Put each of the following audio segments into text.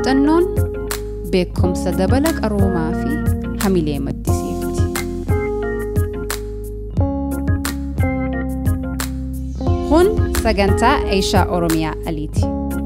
muuxannoon beekumsa dabala qaroomaa fi hamilee maddisiifti. Kun sagantaa Eeshaa Oromiyaa Aliiti.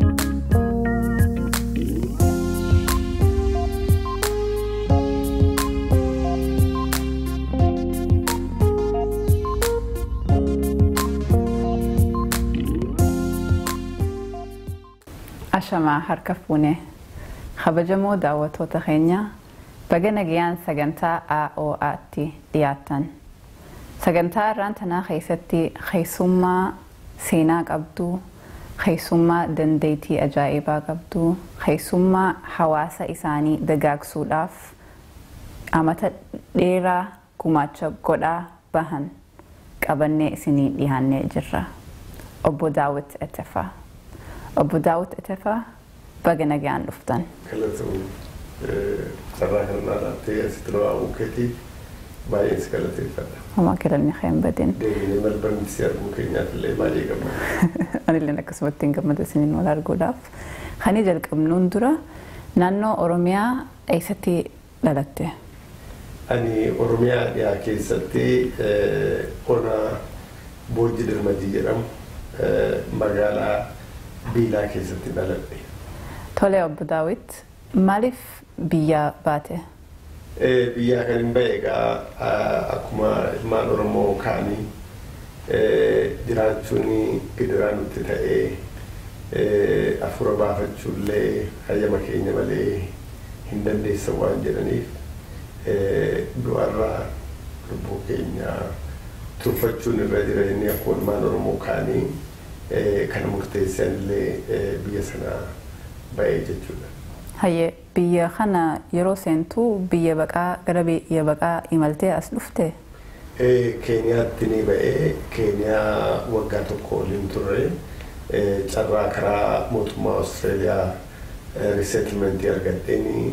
Ashamaa harka fuune kabajamoo daawwattoota keenya baga nagayaan sagantaa AOA'tti dhiyaatan. Sagantaa irraan tanaa keessatti keessummaa seenaa qabdu, keessummaa dandeettii ajaa'ibaa qabdu, keessummaa hawaasa isaanii dagaagsuudhaaf amata dheeraa gumaacha godhaa bahan qabannee isinii dhiyaannee jirra. Obbo Daawit Etefaa. Obbo Daawit Etefaa baga nagaan dhuftan. Galatoon carraa kanaa laattee asitti nu waamuu keetiif baay'ee si galateeffadha. Homaa kiranni keen badin. Deemnee malbarni si arguu keenyaaf illee baay'ee gammada. Anillee akkasumatti hin gammada isiniin wal arguudhaaf. Kani jalqabnuun dura naannoo Oromiyaa eessatti dhalatte? Ani Oromiyaa dhiyaa keessatti ona Boojji Dirmadii jedhamu magaalaa Biilaa keessatti dhaladhe. Tole obbo Daawit maaliif biyya baate? Biyyaa kan hin bahe egaa akkuma ilmaan Oromoo kaanii jiraachuun gidiraa nutti ta'ee afura baafachuullee hayyama keenya malee hin dandeessa waan jedhaniif du'arraa lubbuu keenya turfachuun irra jira inni akkuma ilmaan Oromoo kaanii kana murteessan illee biyya sana bahee jechuudha. Hayyee biyya kana yeroo seentuu biyya baqaa gara biyya baqaa imaltee as dhufte? Keeniyaatti ni ba'ee Keeniyaa waggaa tokko waliin turre carraa karaa mootummaa Awustreeliyaa riseetilmentii argadheen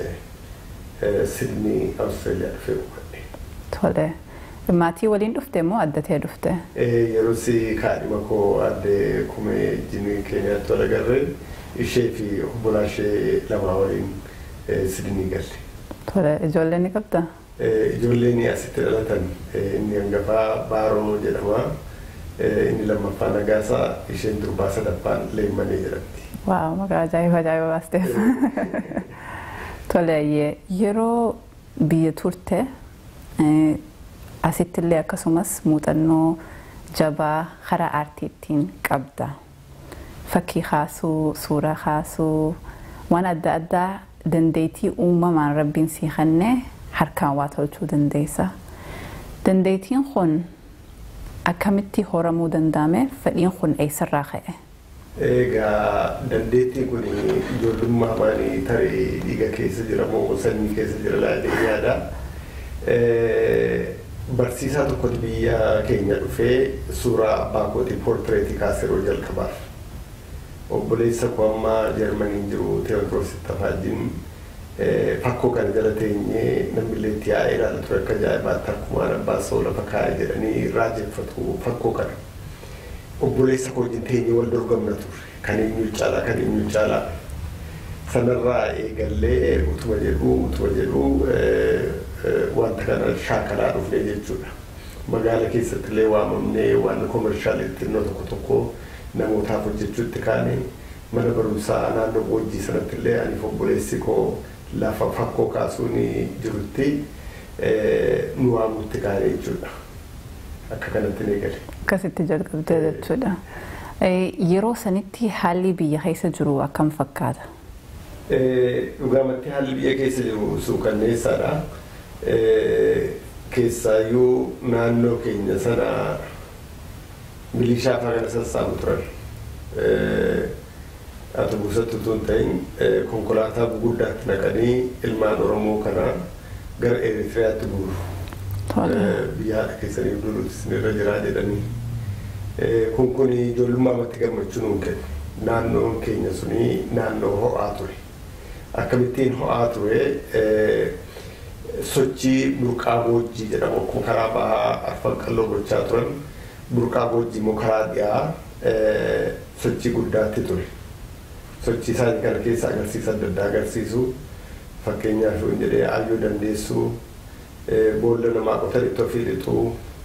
Sidnii Awustreeliyaa dhufee qubadhe. Tole. Maatii waliin dhufte moo addatee dhufte? Yeroo si kaadhima koo addee kumee jinii Keeniyaatti wal agarree ishee fi obbolaa ishee lamaa waliin Sidnii galle. Tole ijoollee ni qabda? Ijoolleen asitti dhalatan inni hangafaa Baaroo jedhama. Inni lammaffaa Nagaasaa isheen durbaa sadaffaan Leemmanii jedhamti. Waaw maqaa ajaa'iba ajaa'iba baasteef. Tole yeroo biyya turte asittillee akkasumas muuxannoo jabaa karaa aartiittiin qabda. Fakkii kaasuu, suuraa kaasuu, waan adda addaa dandeettii uumamaan rabbiin sii kennee harkaan waa tolchuu dandeessa. Dandeettiin kun akkamitti horamuu danda'ame fedhiin kun eessarraa ka'e? Egaa dandeettiin kun ijoollummaa maanii tarii dhiiga keessa jira moo sanyii keessa jira laatee yaada. Barsiisaa tokkotu biyya keenya dhufee suuraa abbaa kootii poortireetii kaasee yeroo jalqabaaf. Obboleessa koo amma Jarmaniin jiru Teewodiroos Tafaajin fakkoo kana jala teenyee namni illee itti yaa'ee ilaala ture akka ajaa'ibaatti akkumaan abbaa soo lafa kaa'ee jedhanii raajeffatu fakkoo kana. Obboleessa koo wajjin teenyee wal dorgomna ture. Kan eenyu caalaa kan eenyu caalaa. Sanarraa eegallee utuma jedhuu utuma jedhuu wanta kana shaakalaa dhufnee jechuudha. Magaala keessatti illee waamamnee waan koomershaal xinnoo tokko tokko namootaaf hojjechuutti kaane mana barumsaa naannoo boojjii sanatti illee aniif obboleessi koo lafa fakkoo kaasuun jirutti nu waamutti kaane jechuudha. Akka kanatti ni gale. Akkasitti jalqabdee jechuudha. Yeroo sanitti haalli biyya keessa jiru akkam fakkaata? Dhugaamatti haalli biyya keessa jiru suukanneessaadha. Keessaayyuu naannoo keenya sana milishaa fa'aa kana sassaabu turan. Ati buusatti utuu hin ta'in konkolaataa guguddaatti naqanii ilmaan Oromoo kana gara Eritiriyaatti guuru. Biyya haadha keessanii duruutti isinirra jiraa jedhanii. Kun kun ijoollummaamatti gammachuu nuun kenna. Naannoon keenya suni naannoo ho'aa ture. Akkamittiin ho'aa ture sochii burqaa boojjii jedhamu akkuma karaa bahaa arfan qalloo gochaa turan burqaa boojjii immoo karaa dhiyaa sochii guddaatti ture. sochii isaanii kana keessa agarsiisa adda addaa agarsiisu fakkeenyaaf yoo jedhee aayyoo dandeessuu boolla namaa qotanitti ofii lixuu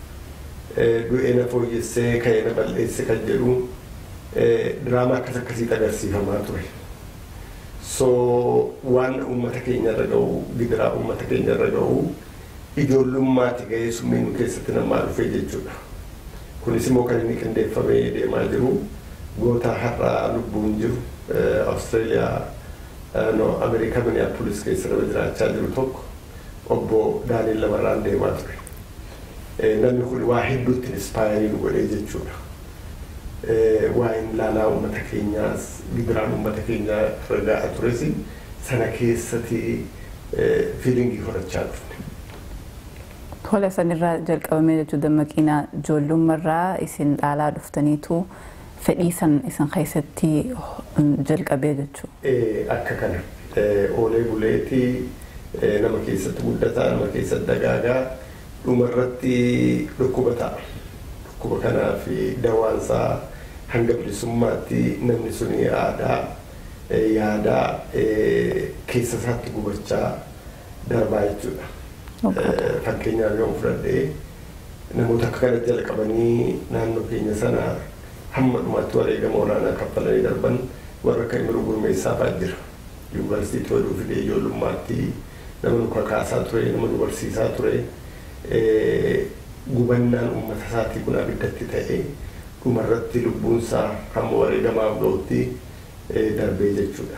du'ee na fooyyessee ka'ee na balleesse kan jedhu diraamaa akkas akkasiitu agarsiifamaa ture. So waan uummata keenya irra ga'u gidiraa uummata keenya irra ga'u ijoollummaati ga'ee summii nu keessatti namaa dhufee jechuudha. Kunis immoo kan inni qindeeffamee deemaa jiru goota har'aa lubbuun jiru Awustreeliyaa no Ameerikaa Minneapolis keessa nama jiraachaa jiru tokko obbo Daaniil Lamarraan deemaa ture. Namni kun waa hedduutti inspaayarii nu godhee jechuudha. Waa'een laalaa uummata keenyaas gibiraan uummata keenyaa irra ga'aa tures sana keessatti fiilingii horachaa dhufne. Tola sanirraa jalqabamee jechuun dammaqina ijoollummaarraa isin dhaalaa dhuftaniitu fedhii san isin keessatti jalqabee jechuudha. Akka kana oolee buleetii nama keessatti guddataa nama keessatti dagaagaa dhumarratti dhukkuba ta'a. Dhukkuba kanaa fi dawaansaa hanga bilisummaatti namni suni aadaa yaadaa keessa isaatti gubachaa darbaa jechuudha. Fakkeenyaaf yoo fudhadhee namoota akka kana jalqabanii naannoo keenya sana hamma dhumaatti wareegama olaanaa kaffalanii darban warra akka Imiruu Gurmeessaa fa'aa jira. Yuunivarsiitii oduu fidee ijoollummaatti nama nu kakaasaa ture nama nu barsiisaa ture. gubannaan uummata isaatii kun abiddatti ta'ee dhumarratti lubbuunsaa hamma wareegamaaf ga'utti darbee jechuudha.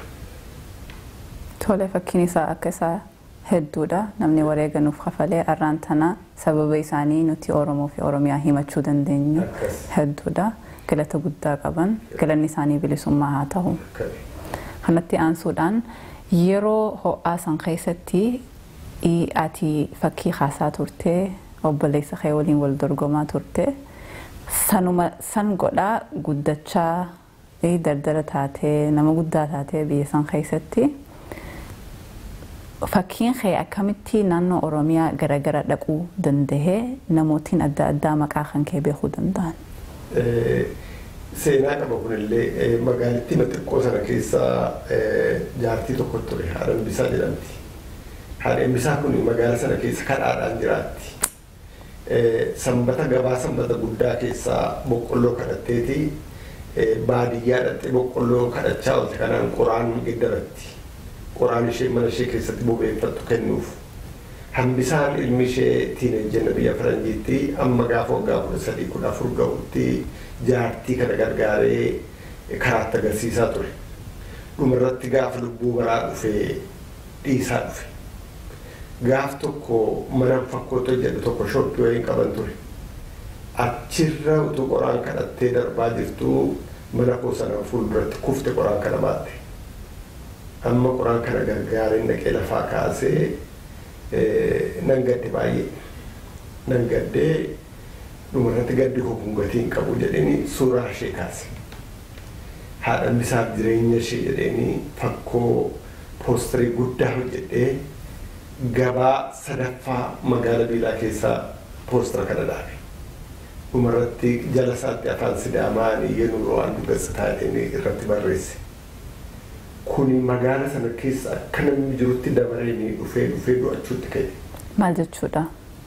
Tole fakkiin isaa akka isaa hedduudha. Namni wareeganuuf kafalee arraan tana sababa isaanii nuti Oromoo fi Oromiyaa himachuu dandeenyu hedduudha. Galata guddaa qaban galanni isaanii bilisummaa haa ta'u. Kanatti aansuudhaan yeroo ho'aa san keessatti ati fakkii kaasaa turtee obboleessa kee waliin wal dorgomaa turte sanuma san godhaa guddachaa dardara taatee nama guddaa taatee biyya san keessatti fakkiin kee akkamitti naannoo oromiyaa garagara dhaquu dandahee namootiin adda addaa maqaa kan kee beekuu danda'an. Seenaa qaba kunillee magaalittii xiqqoo sana keessa jaartii tokko ture haadhan bisaa jedhamti. Haadhan bisaa kun magaala sana keessa kadhaadhaan jiraatti. sanbata gabaa sanbata guddaa keessaa boqqolloo kadhatteeti baadiyyaa dhattee boqqolloo kadhachaa oolte kanaan qoraan geddaratti qoraan ishee mana ishee keessatti bobeeffattu kennuuf hambisaan ilmi ishee tiineejjenna biyya faranjiitti amma gaafa waggaa kudha sadii kudha afur ga'utti jaartii kana gargaaree karaatti agarsiisaa ture dhumarratti gaafa lubbuu baraa dhufee dhiisaa dhufe gaaf tokko mana fakkootoo jedhu tokko shoppii wayii qaban ture. Achirra utuu qoraan kadhattee darbaa jirtu mana koo sana fuulduratti kufte qoraan kana baatte. Amma qoraan kana gargaareen dhaqee lafaa kaasee nan gadde baay'ee. Nan gaddee dhumarratti gaddi koo kun gatii hin qabu jedheeni suuraa ishee kaase. Haadhan bisaaf jireenya ishee jedheeni fakkoo poosterii guddaa hojjedhee gabaa sadaffaa magaala biilaa keessaa poostara kana dhaabe. Dhumarratti jala isaatti afaan sidaamaan yenuu waan gazataa jedhanii irratti barreesse. Kuni magaala sana keessa akka namni jirutti dabaree dhufee dhufee du'achuutti ka'e. Maal jechuudha?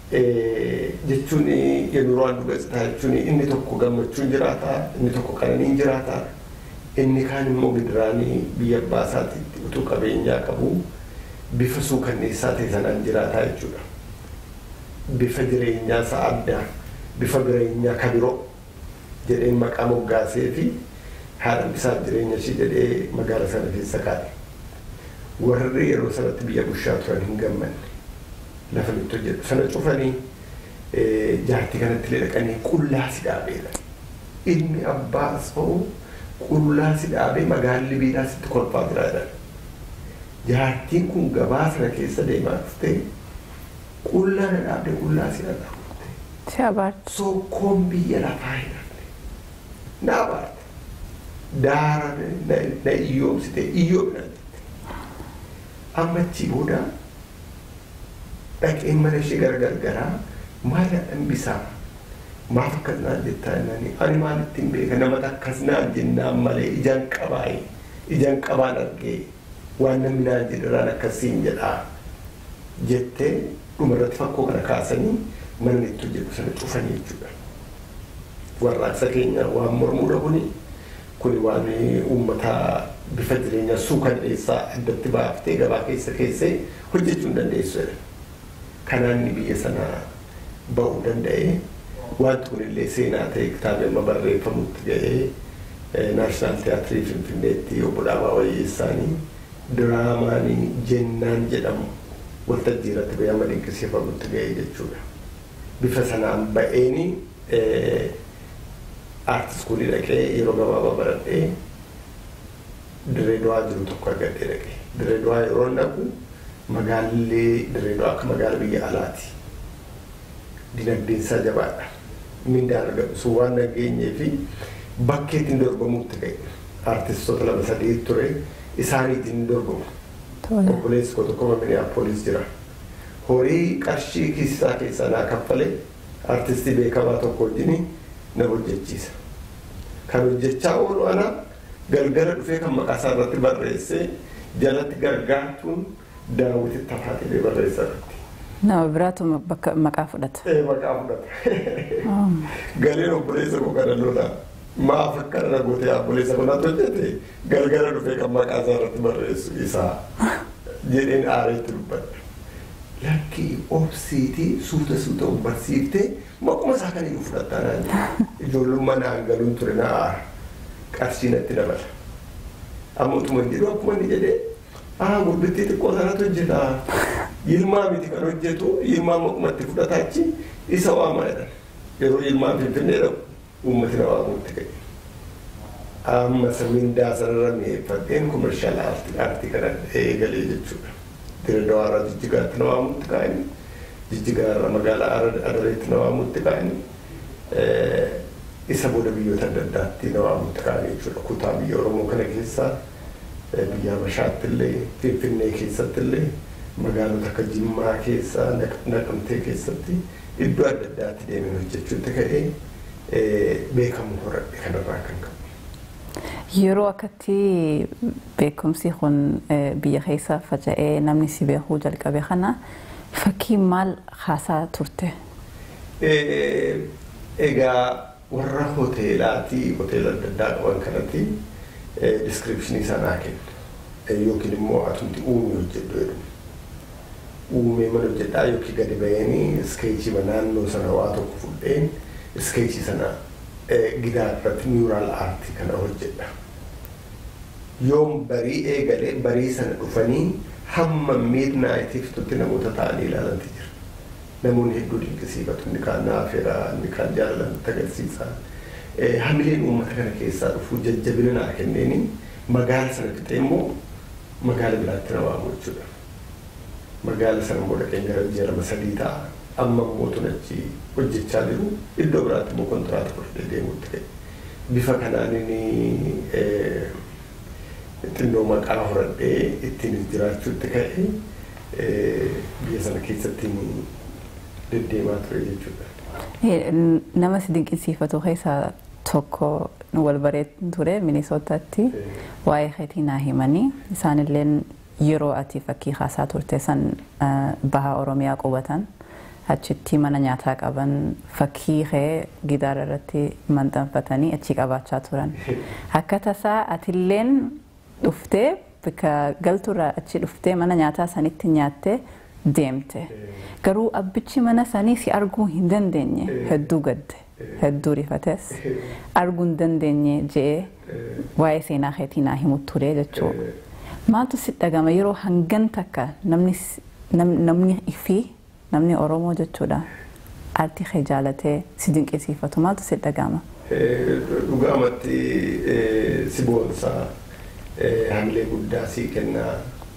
Jechuun yenuu waan gazataa jechuun inni tokko gammachuun jiraata, inni tokko qananiin jiraata, inni kaan immoo gidiraanii biyya abbaa isaatiitti utuu qabeenyaa qabu. bifa suukanneessaa ta'e sanaan jiraataa jechuudha. Bifa jireenyaa isaa addaa, bifa jireenyaa kan biroo jedheen maqaa moggaasee fi haadha bisaaf jireenya ishee jedhee magaala sana keessa kaa'e. Warri yeroo sanatti biyya bushaa turan hin gammanne lafa nutti hojjetu sana cufanii jaartii kanatti illee dhaqanii qullaa si dhaabeedha. Ilmi abbaas ta'u qullaa si dhaabee magaalli biidhaa sitti kolfaa jira jedhan. jaartiin kun gabaa sana keessa deemaa dhufte qullaa na dhaabde qullaa si dhadhaabde. Si abaarte. Sokkoon biyya lafaa hin hafne. Na abaarte. Daara na iyyoomsite iyyoomna jette. Amma achi booda dhaqeen mana ishee gargaraa maal hambisaa maaf akkas naan jettaa jennaan ani maalittiin beeka nama akkas naan jennaan malee ijaan qabaa'ee ijaan qabaan argee waan namni naan jedharaan akkasiin jedhaa jettee dhumarratti fakkoo kana kaasanii mana itti hojjetu sana cufanii jechuudha. Warraaqsa keenya waan mormuudha kuni kuni waan uummata bifa jireenyaa suukanneessaa addatti baaftee gabaa keessa keessee hojjechuu hin dandeessu jedha. Kanaan inni biyya sana ba'uu danda'e wanti kunillee seenaa ta'e kitaaba amma barreeffamutti ga'ee naashinaal tiyaatirii finfinneetti obbo Dhaabaa Wayyeessaanii diraamaanii jennaan jedhamu waltajjii irratti ba'ee amma dinqisiifamutti ga'ee jechuudha. Bifa sanaan ba'eeni aartist kunii dhaqee yeroo gabaabaa baradhee Direedowaa jiru tokko argadhee dhaqee. Direedowaa yeroo dhaqu magaalli Direedowaa akka magaala biyya alaati. Dinagdeen isaa jabaadha. Mindaan argamu sun waan nageenyee fi bakkee ittiin dorgomuutti ga'e. Aartistoota lama sadii ture isaaniitiin dorgomu. Obboleessi koo tokko Minneapolis jira. Horii qarshii kiisisaa keessaa naa kaffalee aartistii beekamaa tokko wajjin na hojjechiisa. Kan hojjechaa oolu ana galgala dhufee kan maqaa isaa irratti barreessee jalatti gargaartuun daawwiti tafaatilee barreessaa irratti. Nama biraatu bakka maqaa fudhata. Ee maqaa fudhata. Galeen obboleessa koo kana lola. Maaf akkana na gootee obboleessa kanaatti hojjete galgala dhufee kan maqaa isaa irratti barreessu isaa jedheen aareetti dubbadha. Lakkii obsiitii suuta suuta barsiiftee maquma isaa kan iyyuu fudhattaa naan jedhe. Ijoollummaa naan galuun ture na aara. Qarshii natti dabala. Amma utuma jedhu akkuma inni jedhee aa gurbittii xiqqoo sanatu hojjeta. Yilmaa miti kan hojjetu yilmaa maqumatti fudhataachi isa waamaa jedhan. Yeroo yilmaan finfinnee dhaqu uummati na waamuutti ga'e. Amma mindaa sanarra mi'eeffadheen komershaal aartii kana eegalee jechuudha. Direedawaarraa jijjigaatti na waamuutti kaa'anii jijjigaarraa magaalaa adareetti na waamuutti kaa'anii isa booda biyyoota adda addaatti na waamuutti kaa'anii jechuudha. Kutaa biyya Oromoo kana keessaa biyya Habashaatti illee Finfinnee keessatti illee magaalota akka Jimmaa keessaa Naqamtee keessatti iddoo adda addaatti deemee hojjechuutti ka'ee beekamuu horadhe kanarraa kan qabu. Yeroo akkatti beekumsi kun biyya keessa faca'ee namni si beekuu jalqabe kana fakkii maal haasaa turte? Egaa warra hoteelaatii hoteela adda addaa qaban kanatti diskiripshinii sanaa kenna yookiin immoo atumti uumee hojjedhu jedhu. Uumee mana hojjedhaa yookiin gadi bahanii iskeechii naannoo sana waa tokko fudheen iskeechii sana gidaa irratti niwuraal aartii kana hojjedha. Yoom barii eegalee barii sana dhufanii hamma miidnaayitiif tutti namoota ta'anii ilaalanti jira. Namoonni hedduu dinqisiifatu inni kaan naafeera inni kaan jaalalatti agarsiisa. Hamileen uummata kana keessaa dhufu jajjabina naa kenneeni magaala sana fixee immoo magaala biraatti na waamu jechuudha. Magaala sana immoo dhaqeen gara biyya lama sadii ta'a. Amma immoo achi hojjechaa jiru iddoo biraatti immoo kontiraata fudhatee deemuutti ka'e. Bifa kanaan inni xinnoo maqaa horadhee ittiin jiraachuutti ka'e biyya sana keessatti deddeemaa ture jechuudha. Nama si dinqisiifatu keessaa tokko wal bareedu ture Minisootaatti waa'ee keetii naa himanii isaanilleen yeroo ati fakkii kaasaa turte san baha Oromiyaa qubatan achitti mana nyaataa qaban fakkii kee gidaara irratti maxxanfatanii achi qabaachaa turan. Akka tasaa atilleen dhuftee bakka galturraa achi dhuftee mana nyaataa sanitti nyaattee deemte. Garuu abbichi mana sanii si arguu hin dandeenye hedduu gadde. Hedduu rifates arguu hin dandeenye je'ee waa'ee seenaa keetii naa himu ture jechuudha. Maaltu si dhagama yeroo hangan takka namni fi namni Oromoo jechuudha. Aartii kee jaalatee si dinqisiifatu maaltu si dhagama? Dhugaamatti si boonsaa hamilee guddaa sii kennaa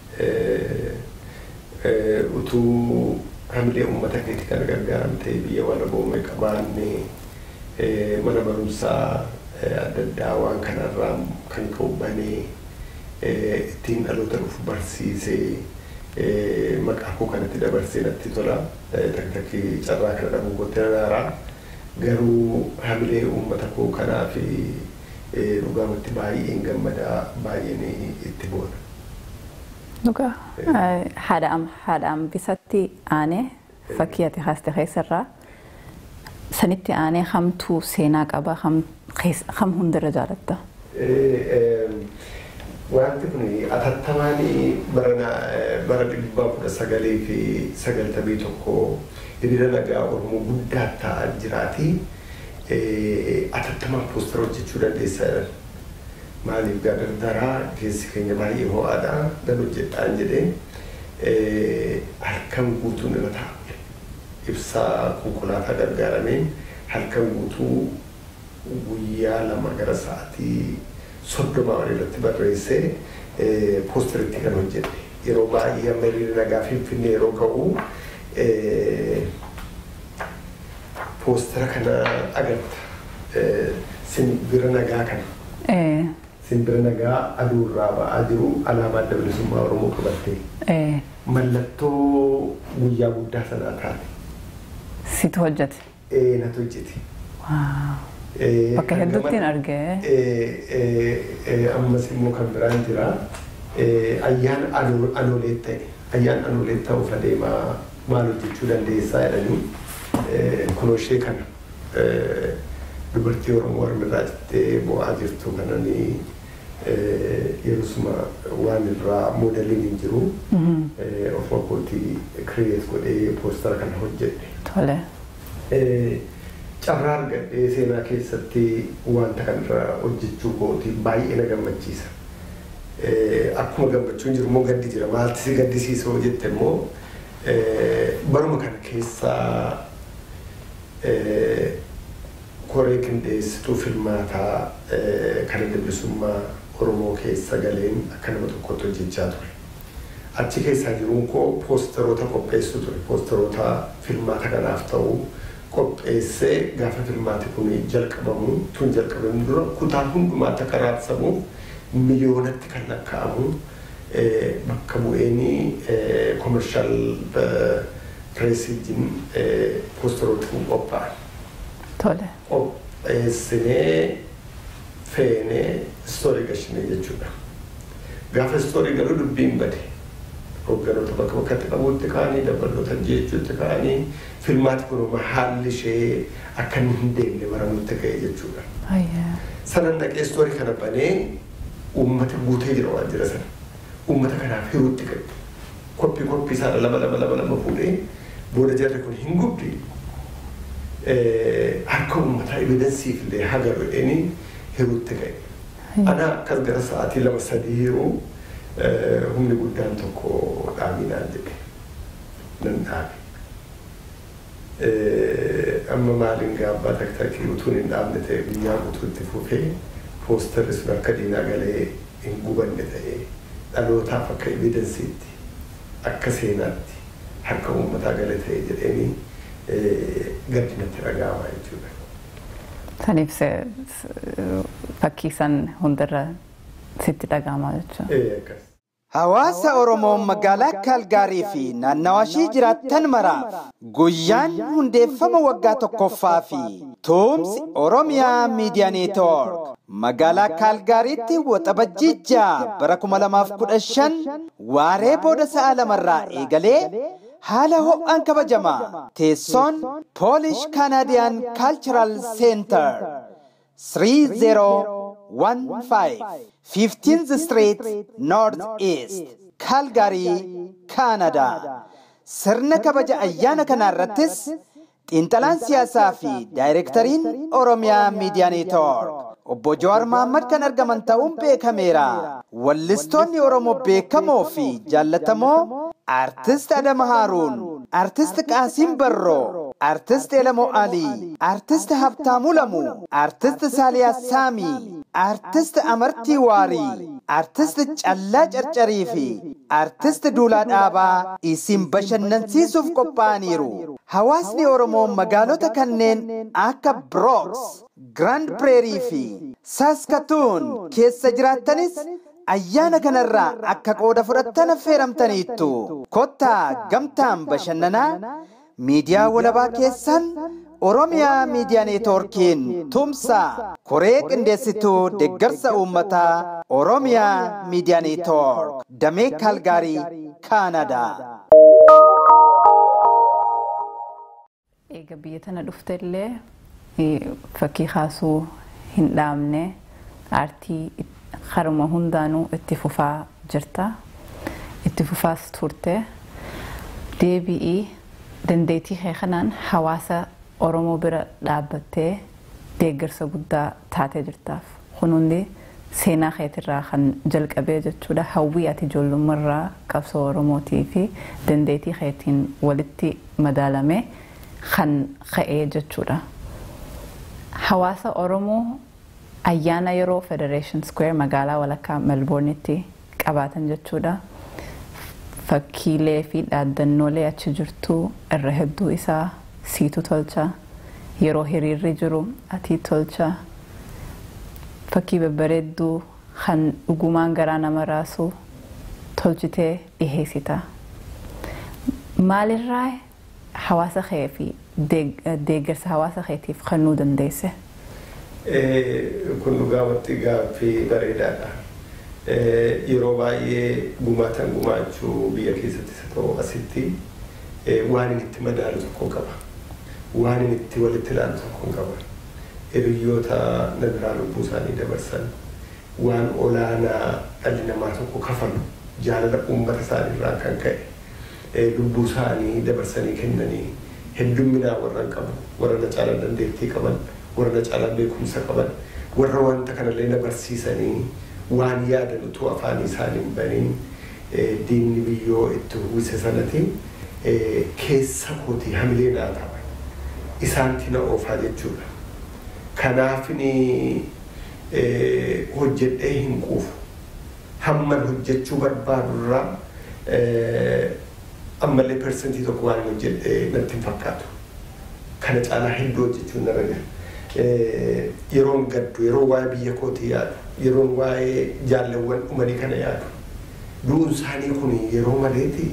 utuu hamilee uummata keetii kana gargaaramtee biyya walaboome qabaanne mana barumsaa adda addaa waan kanarraa kan qobbanee ittiin dhaloota dhufu barsiisee maqaa koo kanatti dabarsee natti tola takki carraa kana dhabuu gottee naaraa garuu hamilee uummata koo kanaa fi dhugaamatti baay'een gammadaa baay'een itti boona. Dhugaa haadha ambisatti aanee fakkii ati haaste keessarraa sanitti aanee hamtuu seenaa qaba ham hundarra jaalatta. Wanti kun atattamaan bara dhibba kudha sagalii fi sagaltamii tokko hiriira nagaa Oromoo guddaa ta'aa jiraati. Atattamaan poostara hojjechuu dandeessaa jiran. Maaliif gargaaraa keessi keenya baay'ee ho'aadha nan hojjedhaan jedhee halkan guutuun irra taa'e. Ibsaa konkolaataa gargaarameen halkan guutuu guyyaa lama gara sa'aatii soddoma irratti barreessee poosteritti kan hojjette. Yeroo baay'ee amma hiriira nagaa finfinnee yeroo ga'u poostera kana agarta. Simbira nagaa kana. Simbira nagaa aduurraa ba'aa jiru alaabaa adda bilisummaa Oromoo qabattee. Mallattoo guyyaa guddaa sanaa taate. Situ hojjete. Ee natu hojjete. Bakka hedduuttiin argee. Ammas immoo kan biraan jira. Ayyaan anoolee ta'e. Ayyaan anoolee ta'uuf adeemaa maal hojjechuu dandeessaa jedhanii kunoo ishee kana dubartii Oromoo harmirraa jettee bo'aa jirtu kananii yerosuma waan irraa moodeliin hin jiru ofuma kootii kireet godhee poostara kana hojjedhe. Tole. Carraa argadhee seenaa keessatti wanta kanarra hojjechuu kootii baay'ee na gammachiisa. Akkuma gammachuun jiru immoo gaddi jira. Maalti si gaddisiisoo jette immoo baruma kana keessaa koree qindeessituu filmaataa kan adda bilisummaa Oromoo keessa galeen akka nama tokkotti hojjechaa ture. Achi keessaa jiruun koo poosteroota qopheessu ture. Poosteroota filmaata kanaaf ta'u qopheessee gaafa filmaati kun jalqabamu tun jalqabamu dura kutaa hundumaatti akka raabsamuuf miliyoonatti kan lakkaa'amu bakka bu'eenii koomershaal pireesiitiin poosteroota kun qophaa'an. Tole. Qopheessinee feenee istoorii gashinee jechuudha. Gaafa istoorii galuu dubbiin bade. Hoogganoota bakka bakkatti qabuutti ka'anii dabaloota jechuutti ka'anii filmaati kunuma haalli ishee akka inni hin deemne baramutti ka'e jechuudha. Sanan dhaqee istoorii kana banee uummata guutee jira waajjira sana. Uummata kanaaf hiruutti qabu. Koppii koppii isaadha lama lama lama lama fuudhee booda jarri kun hin gubdi. Harka uummataa evidensiif illee haga godheenii hiruutti ka'e. Ana akkas gara sa'aatii lama sadii hiruu humni guddaan tokko dhaaminaan jedhe nan dhaabe. Amma maaliin gaabbaa taktakii utuun hin dhaabne ta'e guyyaa guutuutti fufee poosterri sun akka diinaa galee hin gubanne ta'e dhalootaaf akka evidensiitti akka seenaatti harka uummataa gale ta'e jedheenii gaddinatti dhaga'ama jechuudha. Saniif fakkii san hundarra sitti dhaga'ama jechuudha. Hawaasa Oromoo magaalaa Kaalgaarii fi naannawaa ishii jiraattan maraaf guyyaan hundeeffama waggaa tokkoffaa fi tuumsi Oromiyaa Miidiyaa Neetwoork magaalaa Kaalgaariitti waxabajjii ja'a bara 2015 waaree booda sa'a lamarraa eegalee haala ho'aan kabajama teessoon Polish Canadian Cultural Center 3015 15th Street North East Calgary Canada sirna kabaja ayyaana kanaa irrattis xiinxalaan siyaasaa fi daayirektariin Oromiyaa Miidiyaa Neetwoork obbo Jawaar Mahaammad kan argaman ta'uun beekameera. Wallistoonni Oromoo beekamoo fi jaallatamoo Artist Adama Haaruun, Artist Qaasiim Barroo, Artist Elamoo Alii, Artist Habtaamuu Lamuu, Artist Saaliyaa Saamii, Artist Amartii Waarii, Artist Callaa Carcarii fi Artist Duulaa Dhaabaa isin bashannansiisuuf qophaa'aniiru. Hawaasni Oromoo magaalota kanneen akka Brooks, Grand Prairie fi Saskatoon keessa jiraattanis ayyaana kanarraa akka qooda fudhattan affeeramtaniittu. Kottaa gamtaan bashannanaa miidiyaa walabaa keessan Oromiyaa Miidiyaa Neetwoorkiin tumsa koree qindeessituu deeggarsa uummataa Oromiyaa Miidiyaa Neetwoork damee Kaalgaarii Kaanadaa. Eega biyya tana dhufte illee fakkii kaasuu hin dhaabne aartii haruma hundaanuu itti fufaa jirta. Itti fufaas turte. Deebi'ii dandeettii kee kanaan hawaasa Oromoo bira dhaabbattee deeggarsa guddaa taatee jirtaaf. Kun hundi seenaa keetirraa kan jalqabee jechuudha. Hawwii ati ijoollummaarraa qabsoo Oromootii fi dandeettii keetiin walitti madaalame kan ka'ee jechuudha. Hawaasa Oromoo ayyaana yeroo Federation Square magaalaa walakkaa Melbourneetti qabaatan jechuudha. Fakkiilee fi dhaaddannoolee achi jirtu irra hedduu isaa siitu tolcha. Yeroo hiriirri jiru ati tolcha. Fakkii babbareedduu kan dhugumaan garaa nama raasu tolchitee dhiheessita. Maalirraa hawaasa kee fi deeggarsa hawaasa keetiif kennuu dandeesse? Kun dhugaamatti gaaffii bareedaadha. Yeroo baay'ee gumaatan gumaachuu biyya keessattis haa ta'u asitti waan inni itti madaalu tokko qaba. Waan inni itti walitti ilaalu tokko qaba. Hiriyyoota na biraa lubbuu isaanii dabarsan waan olaanaa dhalli namaa tokko kafalu jaalala uummata isaaniirraa kan ka'e lubbuu isaanii dabarsanii kennanii heddumminaa warra qabu warra na caalan dandeettii qaban warra na caalan beekumsa qaban warra wanta kanallee na barsiisanii waan yaadan utuu afaan isaanii hin baniin diinni biyyoo itti uwwise sanatti keessa kootii hamilee naa ta'a. Isaanti na oofaa jechuudha. Kanaafini hojjedhee hin quufu. Hamman hojjechuu barbaadurraa ammallee persentii tokko waan hojjedhee natti hin fakkaatu. Kana caalaa hedduu hojjechuun narra jira. Yeroon gaddu, yeroo waa'ee biyya kootii yaadu, yeroon waa'ee jaalawwan dhumanii kana yaadu. Du'uun isaanii kun yeroo maleeti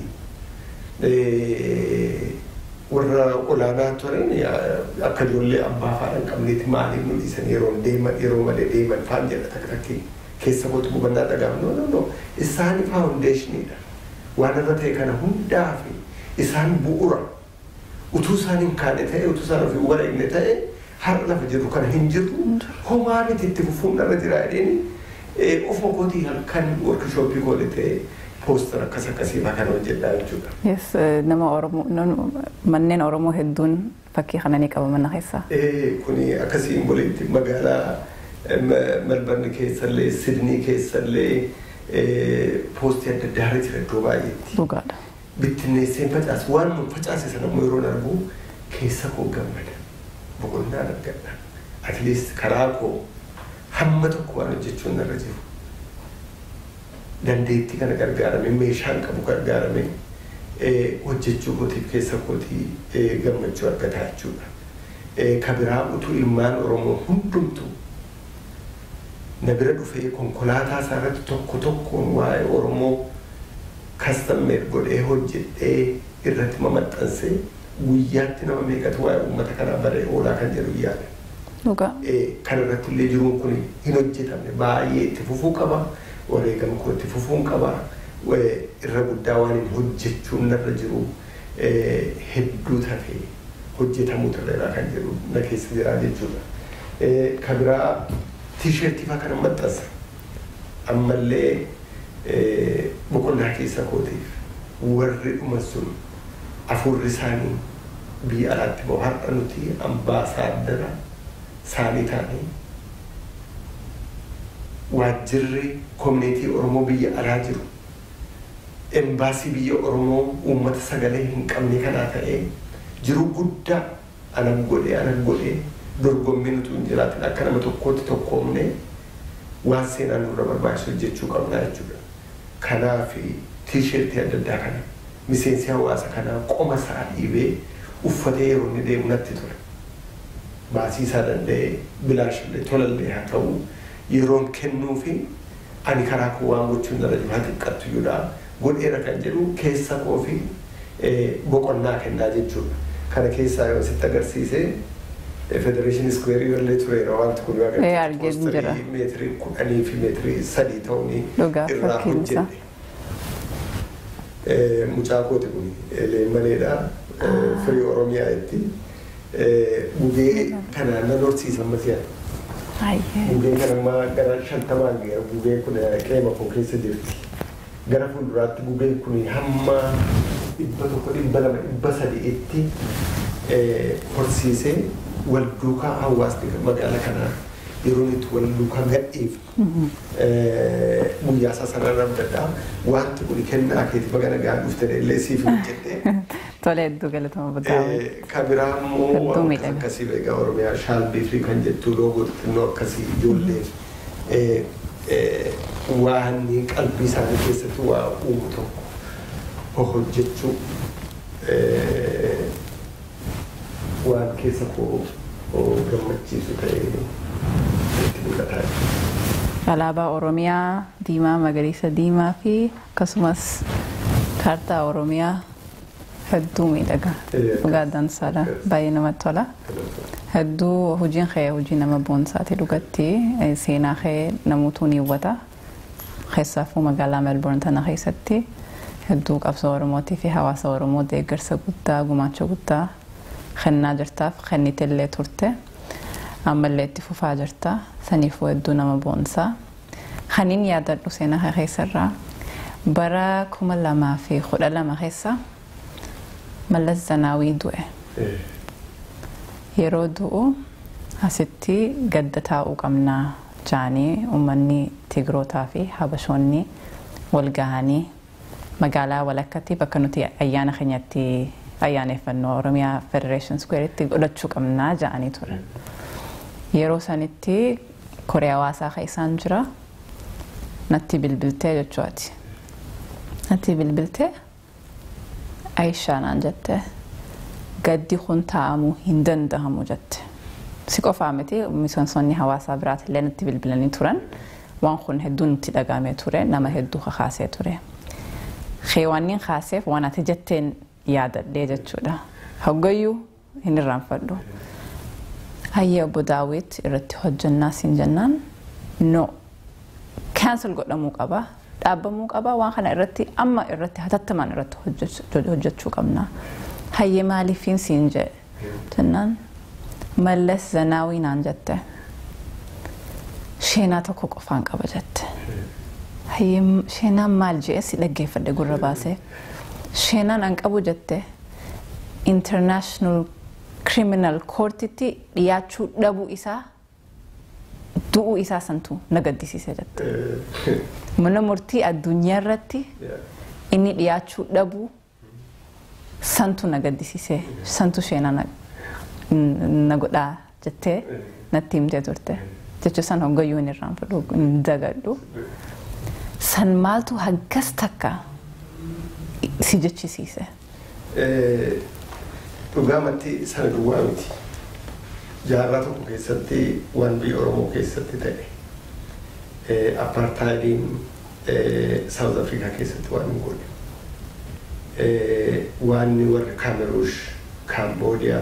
warra olaanaa turan akka ijoollee abbaa faadhaan qabneeti maaliif nu dhiisan yeroo deeman yeroo malee deeman faan jedha takka takki keessa kootu gubannaa dhagaaf no no no isaani faawundeeshiniidha waan irra ta'e kana hundaa fi isaan bu'ura utuu isaan hin kaane ta'e utuu isaan ofii wara inni ta'e har'a lafa jiru kana hin jirru homaa miti itti fufuun irra jira jedheeni ofuma kootii halkan workshooppii godhatee poostar akkas akkasii kan hojjedhaa jechuudha. Yes, nama Oromoo manneen Oromoo hedduun fakkii kana ni qaba mana keessaa. Kuni akkasiin boleetti magaalaa Melbourne keessallee Sidnii keessallee poostii adda addaa irra jira iddoo baay'eetti. Dhugaadha. Bittinneesseen facaas waan nu facaase sana immoo yeroo argu keessa koo gammada. Boqonnaan argadha. At least karaa koo hamma tokko waan hojjechuun narra jiru. dandeettii kana gargaarame meeshaan qabu gargaarame hojjechuu kootiif keessa kootii gammachuu argataa jechuudha. Ka biraa utuu ilmaan Oromoo hundumtu na bira dhufee konkolaataa isaa irratti tokko tokkoon waa'ee Oromoo kastammeet godhee hojjedhee irratti mamaxxansee guyyaatti nama meeqatu waa'ee uummata kanaa baree oolaa kan jedhu yaada. Dhugaa. Kan irratti illee jiruun kun hin hojjetamne baay'ee itti fufuu qaba. wareegama kootti fufuun qaba irra guddaa waan hin hojjechuun narra jiru hedduu tafee hojjetamuu irra kan jedhu na keessa jira jechuudha. Ka biraa tiisheertii fa'aa kana maxxansa. Ammallee boqonnaa keessa kootiif warri dhuman sun afurri isaanii biyya alaatti bahu har'a nuti ambaasaaddara isaanii taanii waajjirri koominiitii Oromoo biyya alaa jiru embaasii biyya Oromoo uummata sagalee hin qabne kanaa ta'ee jiru guddaa anan godhee anan godhee dorgommiin utuu hin jiraatin akka nama tokkootti tokkoomne waan seenaan nurra barbaachisu hojjechuu qabnaa jechuudha. Kanaaf tiisheertii adda addaa kana miseensi hawaasa kanaa qoma isaa dhiibee uffatee yeroo inni deemu natti tola. Baasii isaa danda'ee bilaashillee tolallee haa ta'u yeroon kennuu fi ani karaa koo waan gochuun irra jiru haa xiqqattu iyyuudha godheera kan jedhu keessa koo fi boqonnaa kennaa jechuudha. kana keessaa yoo sitti agarsiise federeeshinii iskweerii illee tureera wanti kun yoo Ee, argee hin jira. meetirii kudhanii fi meetirii sadii ta'uun Dhugaa irraa fakkiin isaa. hojjenne. Eh, Mucaa kooti kun leemmaleedha firii oromiyaa itti gugee kanaan nan horsiisa ammasiyaan. Ayyee. Gugeen kan ammaa gara shantamaan geera gugeen kun qeema koo keessa jirti. Gara fuulduraatti gugeen kun hamma dhibba tokko dhibba lama dhibba sadi'itti eh, horsiisee wal duukaa hawaasni magaalaa kanaa yeroo itti wal duukaa gadhiifnu guyyaa isaa sanarra dadhaa wanti kun kennaa keeti baga nagaa dhufte illee siif hojjette. Tole hedduu galatama budaawee. Kabiraa immoo Hedduu waan miidhaga. akkasii egaa Oromiyaa shaalbii fi kan jettu loogoo xixinnoo akkasii ijoollee eh, eh, waan qalbii isaanii keessatti waa uumu tokko hojjechuu eh, waan keessa koo koo gammachiisu ta'ee itti mul'ataa jira. Alaabaa Oromiyaa diimaa, magariisa, diimaa fi akkasumas kaartaa Oromiyaa hedduu miidhaga. Ee, Dhugaa dansaadha. Baay'ee namatti tola. Hedduu hojiin kee hojii nama boonsaati dhugatti Eh, seenaa kee namuutuu ni hubata. Keessaafuu magaalaa Melbourne tana keessatti hedduu qabsoo Oromootii fi hawaasa Oromoo deeggarsa guddaa gumaacha guddaa kennaa jirtaaf kennitellee turte. Ammallee itti fufaa jirta. Saniifuu hedduu nama boonsaa. Kaniin yaadadhu seenaa kee keessarraa bara kuma lamaa fi kudha lama keessa Mallas Zanaawii du'e. Eh, Yeroo du'u asitti gadda taa'uu qabnaa jaanii uummanni Tigrootaa fi Habashoonni wal gahanii magaalaa walakkatti bakka nuti ayyaana keenyatti ayyaaneffannoo Oromiyaa Federation Square'itti godhachuu qabnaa jaanii ture. Yeroo sanitti koree hawaasaa keessaan jira natti bilbiltee jechuudha. Natti bilbiltee Aishaa naan jette gaddi kun taa'amuu hin danda'amu jette. Si qofaa miti miseensonni hawaasaa biraatillee natti bilbilanii turan waan kun hedduu nutti dhagahamee ture nama hedduu kakaasee ture. Keewwanniin kaaseef waan ati jetteen yaadadhee jechuudha. Hoggayyuu hin irraanfadhu. Hayyee obbo Daawit irratti hojjannaa siin jennaan no kaansel godhamuu qaba dhaabbamuu qaba waan kana irratti amma irratti hatattamaan irratti hojjech- hojjechuu qabna. Hayyee maaliifiin siin jedhe jennaan mallas zanaawii naan jette sheenaa tokko qofaan qaba jette. Hayyee sheenaan maal jedhe si dhaggeeffadhe gurra baasee sheenaan an qabu jette international criminal courtitti dhiyaachuu dhabuu isaa du'uu isaa santu na gaddisiise jette. eh, Mana murtii addunyaa irratti yeah. inni dhiyaachuu dhabuu santu na gaddisiise santu sheenaa na, na godhaa jettee natti himtee turte. Jechuun san hoggayyuu hin irraanfadhu hin dagadhu. San maaltu haggas takka si jechisiise. Eh, dhugaamatti sana duwwaa miti. Jaarraa tokko keessatti waan biyya Oromoo keessatti ta'e eh, apartheidiin eh, South Africa keessatti waan hin godhe. Eh, waan warri Kaameruush, Kaamboodiyaa,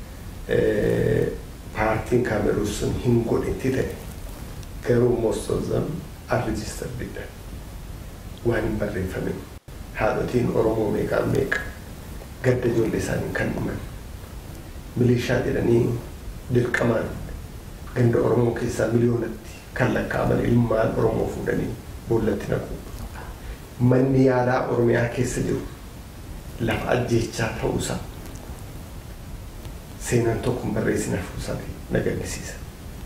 eh, paartiin Kaameruus sun hin godhetti ta'e. Garuu most of them are registered bidhan. Waan hin barreeffamin. Haadhotiin Oromoo meeqaan meeqa. gadda ijoollee isaanii kan dhuman milishaa jedhanii dirqamaan ganda Oromoo keessaa miliyoonatti kan lakkaa'aman ilmaan Oromoo fuudhanii boollatti naqu. Manni yaalaa Oromiyaa keessa jiru lafa ajjeechaa ta'uusaa seenaan tokko hin barreessine hafuusaa na gaddisiisa.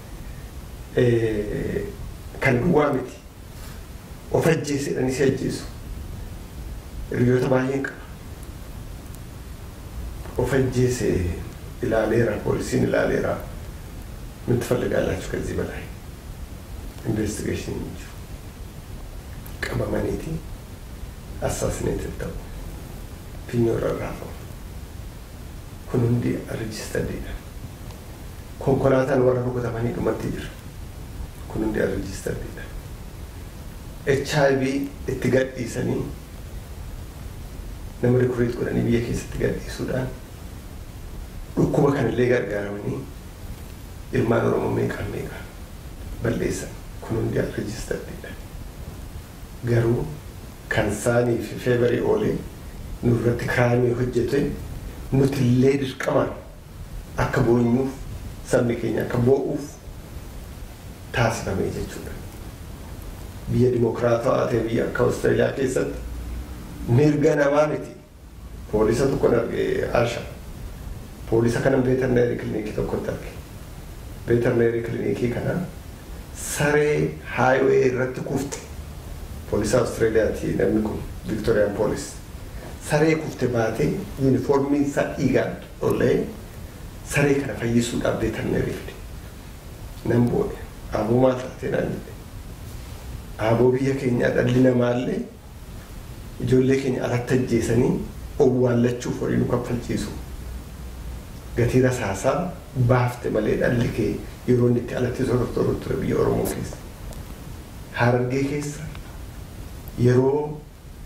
Eh, Kan duwwaa miti of ajjeesedhanii si ajjeesu. Hiriyoota baay'een qaba. of ajjeese ilaaleera poolisiin ilaaleera ምን ትፈልጋላችሁ ከዚህ በላይ ኢንቨስቲጌሽን እንጂ ቀመመኔቲ አሳሲኔትድ ta'u finyoorra raafamu kun hundi rejistadeedha konkolaataan warra rukutamanii dhumatti jira kun hundi rejistadeedha HIV itti gadhiisanii nama rikuriit godhanii biyya keessatti gadhiisuudhaan dhukkuba kanallee gargaaramanii ilmaan oromoo meeqaan meeqaan balleessan kun hundi rejistardidha garuu kan isaanii fi feebarii oolee nurratti kiraayimii hojjete nutillee dirqamaan akka boonyuuf sabni keenya akka boo'uuf taasifamee jechuudha. Biyya dimokiraatawaa ta'e biyya akka Awustiraaliyaa keessatti mirga namaa miti. Poolisa tokkon arge Arsha. Poolisa kanan veterineerii kilinikii tokkotti arge. Veterineerii kilinikii kana saree haayiwee irratti kufte. Poolisa Awustiraaliyaati namni kun Viktooriyaan poolis. Saree kufte baatee yuunifoormiin isaa dhiigaan ollee saree kana fayyisuudhaaf veterineerii fide. Nan boode. Aboo maal taatee naan jedhe. Aboo biyya keenyaa dhalli namaallee ijoollee keenya alatti ajjeesanii owwaallachuuf horii nu kaffalchiisu. Gatii rasaasaa baafte malee dhalli kee yeroo inni itti alatti sooratu ture biyya Oromoo keessa. Harargee keessa yeroo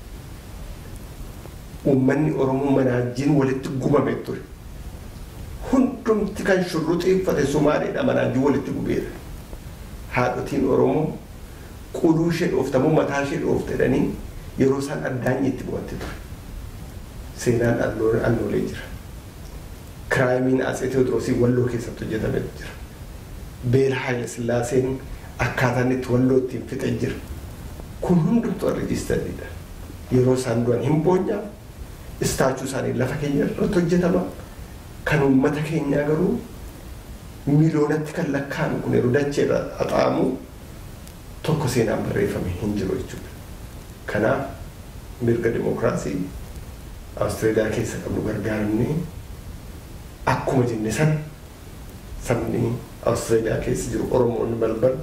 uummanni Oromoo manaajjiin walitti gubame ture. Hundumti kan shurruxiiffate Sumaaleedha manaajjiin walitti gubeera. Haadhotiin Oromoo quluu ishee dhooftamu mataa ishee dhooftedhanii yeroo isaan addaan itti bu'atte ture. Seenaan annoolee jira. Kiraayimiin Atsee Tewoodiroosii walloo keessatti hojjetame jira. Beela Haayile Sillaaseen akkaataan itti walloo ittiin fixe jira. Kun hundumtuu rejistardidha. Yeroo isaan du'an hin boonyaa istaachuu isaanii lafa keenya irratti hojjetama. Kan uummata keenyaa garuu miliyoonatti kan lakkaa'amu kun yeroo dachee irra haxaamu tokko seenaan barreeffame hin jiru jechuudha. Kanaaf mirga dimokiraasii Awustiraaliyaa keessa qabnu gargaaramnee akkuma jenne san sabni Awustiraaliyaa keessa jiru Oromoonni balbal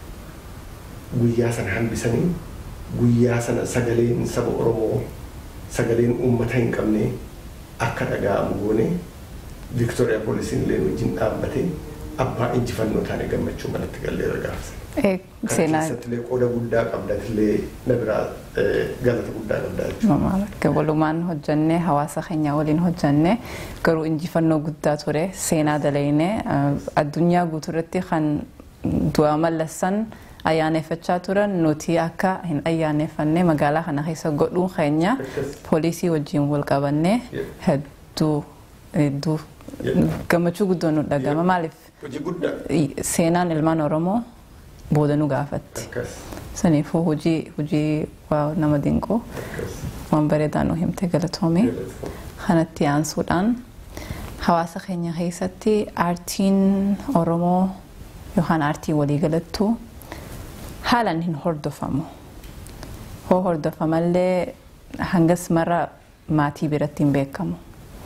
guyyaa sana hambisanii guyyaa sana sagaleen saba Oromoo sagaleen uummata hin qabne akka dhaga'amu goone Viktooriyaa poolisiin illee wajjin dhaabbatee abbaa injifannoo taane gammachuu manatti galleera gaafsan. Seenaa keessattillee qooda guddaa qabdatillee na biraa galata guddaa qabdaa jechuudha. walumaan hojjannee hawaasa keenya waliin hojjannee garuu injifannoo guddaa ture seenaa dalaynee addunyaa guutuurratti kan du'a mallassan ayyaaneffachaa turan nuti akka hin ayyaaneffanne magaalaa kana keessa godhuun keenya poolisii wajjin wal qabannee hedduu hedduu gammachuu guddoo nu dhagama maaliif Hojii guddaa seenaan ilmaan oromoo booda nu gaafatti. akkas Saniifuu hojii hojii waa nama dinquu akkas waan bareedaa nu himte galatoome. Kanatti aansuudhaan hawaasa keenya keessatti aartiin Oromoo yookaan aartii waliigalattuu haalaan hin hordofamu. Hoo hordofamallee hangas mara maatii biratti hin beekamu.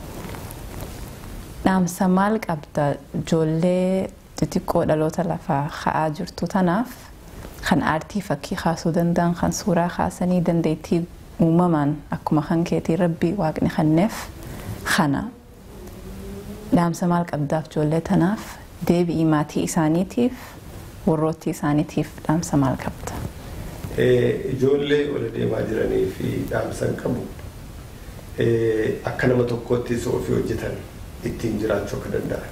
Dhaamsa maal qabda ijoollee xixiqqoo dhaloota lafaa ka'aa jirtu tanaaf kan aartii fakkii kaasuu danda'an kan suuraa kaasanii dandeettii uumamaan akkuma kan keetii rabbi waaqni kenneef kana dhaamsa maal qabdaaf ijoollee tanaaf deebi'ii maatii isaaniitiif warroottii isaaniitiif dhaamsa maal qabda. Ijoollee ol deemaa jiranii fi dhaamsan qabu akka nama tokkotti ofii hojjetan ittiin jiraachuu akka danda'an.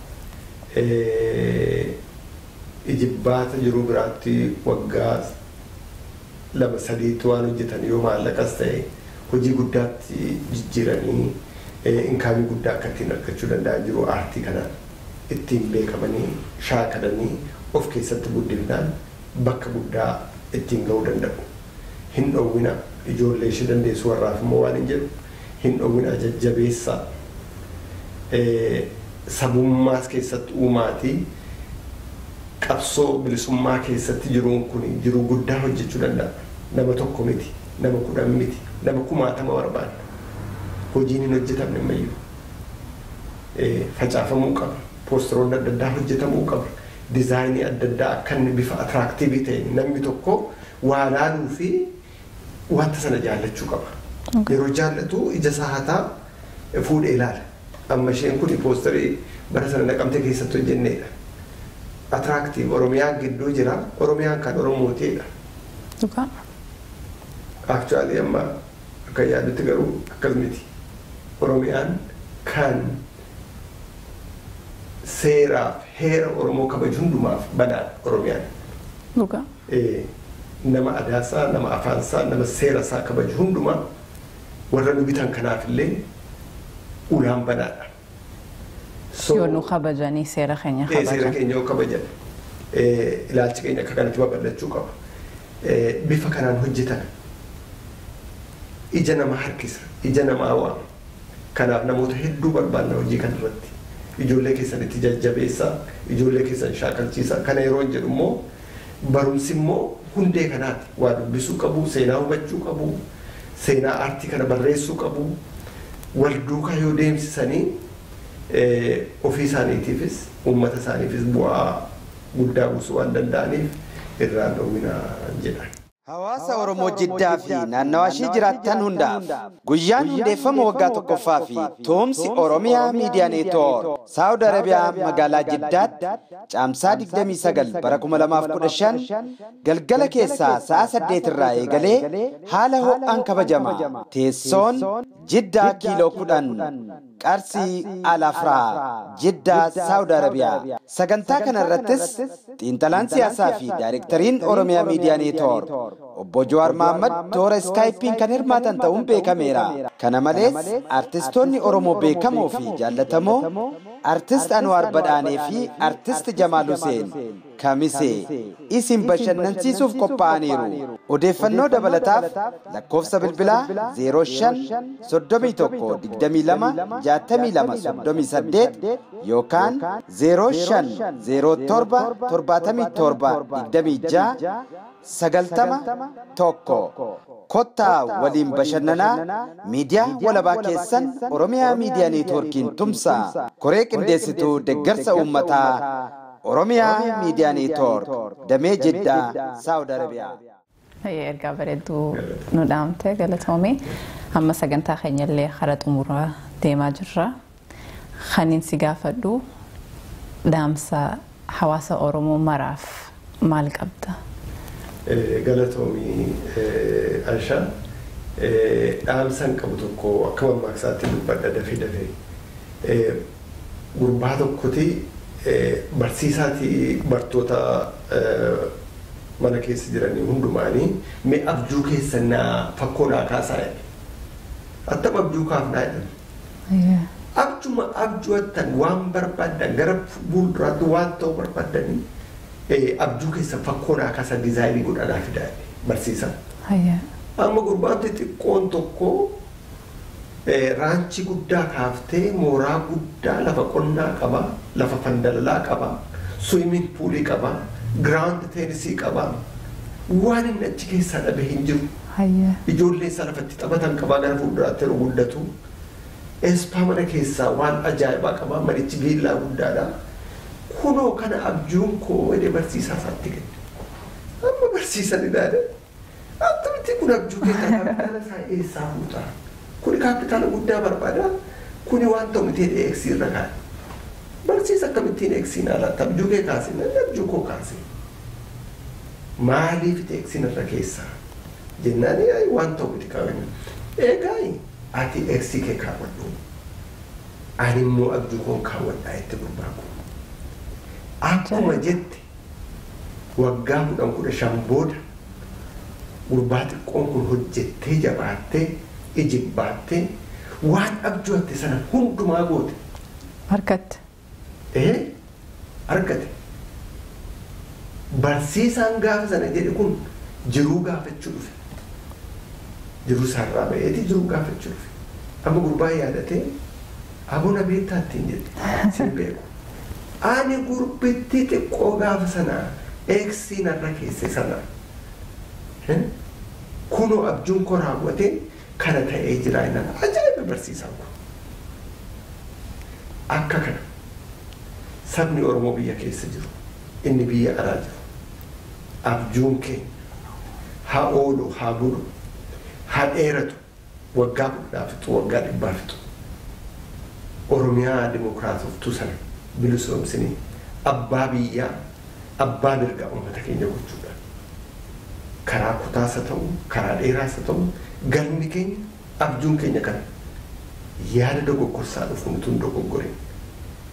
Ijibbaata jiruu biraatti waggaa lama sadiitti waan hojjetan yoo maallaqas ta'e hojii guddaatti jijjiiranii inkaamii guddaa akka ittiin argachuu danda'an jiru aartii kanaan ittiin beekamanii shaakalanii of keessatti guddifnaan bakka guddaa ittiin ga'uu danda'u. Hin dhowwina ijoollee ishee dandeessu warraaf immoo waan hin jedhu hin dhowwina jajjabeessaa sabummaas keessatti uumaatii qabsoo bilisummaa keessatti jiruun kun jiruu guddaa hojjechuu danda'a. Nama tokko miti, nama kudhan miti, nama kumaatama barbaada. Hojiin hin hojjetamne ammayyuu. Facaafamuu qaba. Poosteroonni adda addaa hojjetamuu qaba. Dizaayinii adda addaa akka inni bifa atiraaktiivii ta'e namni tokko waa laaluu fi wanta sana jaallachuu qaba. Yeroo jaallatu ija isaa hataa fuudhee ilaala. Amma isheen kun poosterii bara sana naqamte keessatti hojjenneedha. Atiraaktiiv Oromiyaan gidduu jira. Oromiyaan kan Oromootiidha. Dhugaa. Aktuaalii amma akka yaadutti garuu akkas miti. Oromiyaan kan seeraaf heera Oromoo kabaju hundumaaf banaadha Oromiyaan. Dhugaa. Eh, nama adaasaa, nama afaansaa, nama seerasaa kabaju hundumaa warra nu bitan kanaaf illee ulaan banaadha. So- Yoo nu kabajanii seera keenya Eh, seera kabajan. keenya yoo kabajan eh, ilaalchi keenya akka kanatti babal'achuu qaba. Eh, Bifa kanaan hojjetan ija namaa harkisa, ija namaa waama. Kanaaf namoota hedduu barbaanna hojii kana irratti. Ijoollee keessanitti jajjabeessaa, ijoollee keessan shaakalchiisaa. Kana yeroo hin jedhu immoo barumsi immoo hundee kanaati. Waa dubbisuu qabu, seenaa hubachuu qabu, seenaa aartii kana barreessuu qabu. Wal duukaa yoo deemsisanii eh, ofii isaaniitiifis uummata isaaniifis bu'aa guddaa buusuu waan danda'aniif irraan dhowwinaa jedhan. Hawaasa Oromoo Jiddaa fi naannawaa ishee jiraattan hundaaf guyyaan hundeeffama waggaa tokkoffaa fi toomsi Oromiyaa Miidiyaa Neetwoork Saawud Arabiyaa magaalaa Jiddaatti caamsaa 29 bara 2015 galgala keessaa sa'a 8 irraa eegalee haala ho'aan kabajama. Teessoon Jiddaa kiiloo 10 Qarsii Alafraa Jiddaa Saawud Arabiyaa. Sagantaa kana irrattis xiinxalaan siyaasaa fi daayirektariin Oromiyaa Miidiyaa Neetwoork obbo Jawaar Mahaammad toora iskaayipiin kan hirmaatan ta'uun beekameera. Kana malees artistoonni Oromoo beekamoo fi jaallatamoo artist Anwaar Badhaanee fi artist Jamaal Huseen Kamisee isin bashannansiisuuf qophaa'aniiru. Odeeffannoo dabalataaf lakkoofsa bilbilaa 05 31 22 62 38 yookaan 05 07 77 26 sagaltama tokko kottaa waliin bashannanaa miidiyaa walabaa keessan oromiyaa miidiyaa neetwoorkiin tumsaa koree qindeessituu deggarsa uummataa oromiyaa miidiyaa neetwoork damee jiddaa saawud arabiyaa. Hayyee ergaa bareedduu nu dhaamte galatoomii amma sagantaa keenya illee hara xumuraa deemaa jirra. Kaniin si gaafadhu dhaamsa hawaasa Oromoo maraaf maal qabda? Eh, galatoomii eh, Anshaa eh, dhaamsan qabu tokko akka mammaaksaatti dubbadha dafee dafee Eh, gurbaa tokkoti eh, barsiisaati bartoota eh, mana keessa jiranii hundumaanii mee abjuu keessan naa fakkoo naa kaasaa jedhe attam abjuu kaafnaa jedhan abjuma abjuwattan waan barbaadan gara fuulduraatti waan ta'u barbaadanii eh, abjuu keessa fakkoo naa kaasaa dizaayinii godhanaa fidaa barsiisan. Hayyee. Amma gurbaan xixiqqoon tokko eh, raanchi guddaa kaaftee mooraa guddaa lafa qonnaa qaba, lafa fandalalaa qaba, swimming poolii qaba, giraawundi teenisii qaba. Waan inni achi keessaa dhabe hin jiru. Hayyee. Ijoollee isaa lafatti taphatan qabaa gara fuulduraatti yeroo guddatu. Eespaa mana keessaa waan ajaa'ibaa qabaa manichi viillaa guddaadha. Kunoo kana abjuun koo jedhee barsiisaa isaatti kenne. Amma barsiisan ilaale. Attamitti kun abjuu keessaa kaapitaala isaa eessaa fuuta? Kuni kaapitaala guddaa barbaada. Kuni waan ta'u miti jedhee eegsii irra kaa'e. Barsiisa akkamittiin eegsiin alaatti abjuu kee kaase namni abjuu koo kaase. Maaliif eegsiin irra keessaa? Jennaan "Ai, waan ta'u miti qabeenya. Eegaa ati eegsii kee kaawwadhu. Ani immoo abjuu koon kaawwadhaa itti gurbaaku. Akkuma jette waggaa kudhan kudha shan booda gurbaa xiqqoon kun hojjettee jabaattee ijibbaattee waan abjootte sana hundumaa goote Harkatti. ee argate barsiisaan gaafa sana jedhe kun jiruu gaafachuu dhufe jiruu isaarraa ba'eeti jiruu gaafachuu dhufe amma gurbaa yaadatee abuna beektaa ittiin jedhe sin beeku ani gurbitti xiqqoo gaafa sanaa eegsii narra keesse sana kunoo abjuun koo raawwatee kana ta'ee jira innan ajaa'iba barsiisaan kun akka kana sabni oromoo biyya keessa jiru inni biyya alaa jiru abjuun keenya haa oolu haa bulu haa dheeratu waggaa kudhaa fixu waggaa dhibbaa fixu oromiyaa dimokiraatoftuu sana bilisoomsinii abbaa biyyaa abbaa mirgaa uummata keenya gochuudha karaa kutaasa ta'u karaa dheeraasa ta'u galmi keenya abjuun keenya kana yaada dogoggorsaa dhufu nutuun dogoggore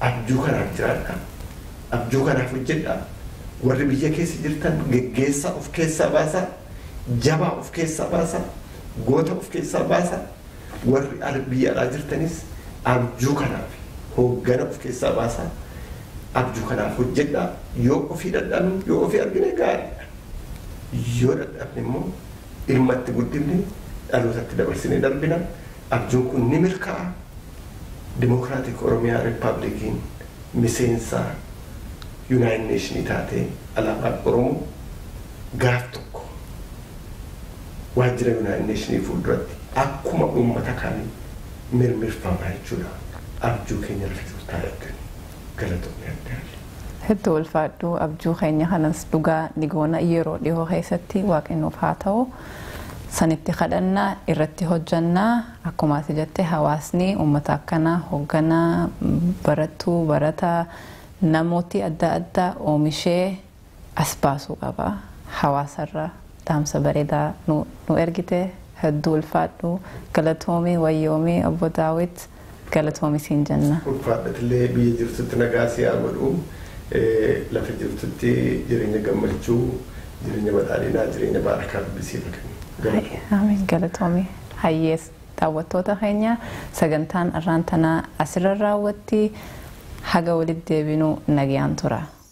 abjuu kanaaf jiraadha abjuu kanaaf hojjedha warri biyya keessa jirtan geggeessaa of keessaa baasaa jabaa of keessaa baasaa goota of keessaa baasaa warri ala biyya alaa jirtanis abjuu kanaaf hooggana of keessaa baasaa abjuu kanaaf hojjedha yoo ofii dadhabne yoo ofii argine gaariidha yoo dadhabne immoo ilmatti guddifne dhalootatti dabarsine darbina abjuun kun ni milkaa'a dimokiraatik oromiyaa rippaabilikiin miseensa yuunaayit neeshinii taatee alaabaan oromoo gaaf tokko waajjira yuunaayit neeshinii fuulduratti akkuma uummata kaanii mirmirfama jechuudha abjuu keenya rafetuutaa eegganii galatoomne addaa Hedduu ulfaadhu abjuu keenya kanas dhugaa ni goona yeroo dhihoo keessatti waaqennuuf haa ta'u sanitti kadhannaa irratti hojjannaa akkuma ati jette hawaasni uummata akkanaa hoogganaa barattuu barataa namooti adda addaa oomishee as baasuu qaba hawaasarra dhaamsa bareedaa nu nu ergite hedduu ulfaadhu galatoomii wayyoomii obbo daawit galatoomii siin jenna. ulfaadhatillee biyya jirtutti nagaa siyaa godhu lafa jirtutti jireenya gammachuu jireenya badhaadhinaa jireenya baarakaa dubbisiifa kennu. Amiin galatoomii hayyees daawwattoota keenya sagantaan arraan tanaa asirra raawwatti haga walitti deebinuu nagayaan tura.